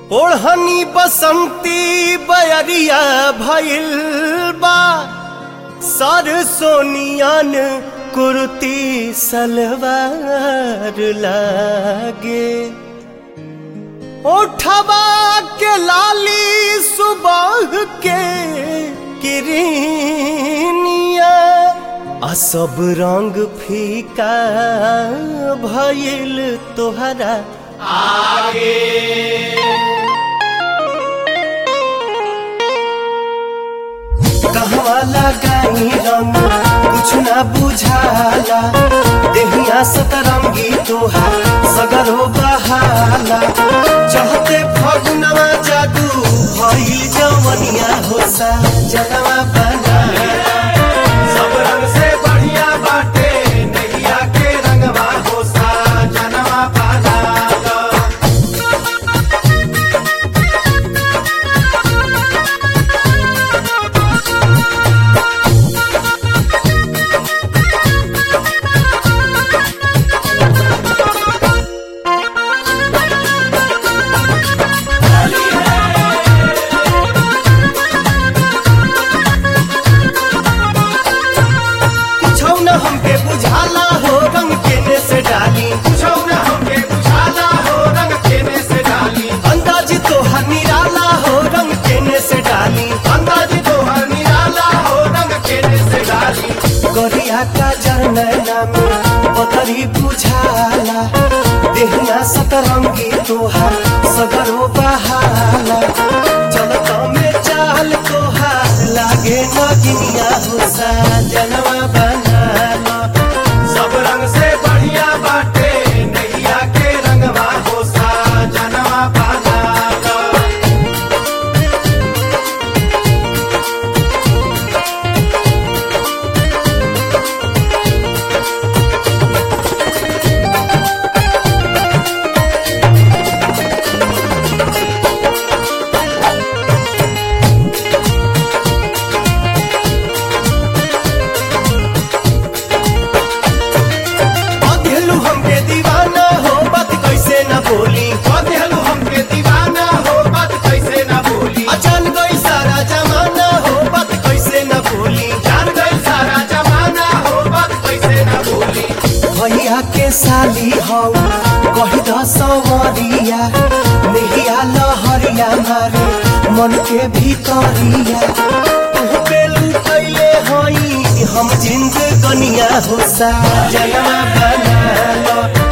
ओढ़नी बसंती बयरिया भइल बा सर सोनियन कुर्ती सलवार लागे ओठवा के लाली सुबह के किरनिया आ सब रंग फीका भइल तोहरा कहवा लगाई रंग कुछ ना बुझाला देहिया सतरंगी तोहार सगर हो बहाला चहते फगुनवा जादू भइल जवनिया होसा जनवा बना सब रंग से बढ़िया बाटे नैया के रंगवा होसा जनवा पाला कुछौ न हमके बुझाला हो रंग केने से डाली पूछो न हमके बुझाला हो रंग केने से डाली अंदाज तोहर निराला हो रंग केने से डाली अंदाज तो हर निराला हो रंग केने से डाली गरिया का जनैना में पतरी बुझाला देहिया सतरंगी तोहार सगरो बहाला चलत में चाल तोहार लागे नगिनिया हुसा जनवा बनाला सब रंग से बढ़िया बाटे नैया के रंगवा होसा जनवा पाला अधेलू हमके दीवाना हो बात कैसे न बोली बदलू हमके दीवाना हो बात कैसे न भूली अचान गई सारा जमाना हो बात कैसे न बोली जान गई सारा जमाना हो बात कैसे न भूली भैया के साली हौ कही द सवरिया नेहिया लहरिया मारे मन के भीतरिया तू बेलू कैले हई हम जिंद कनिया हो सा जनवा बना लो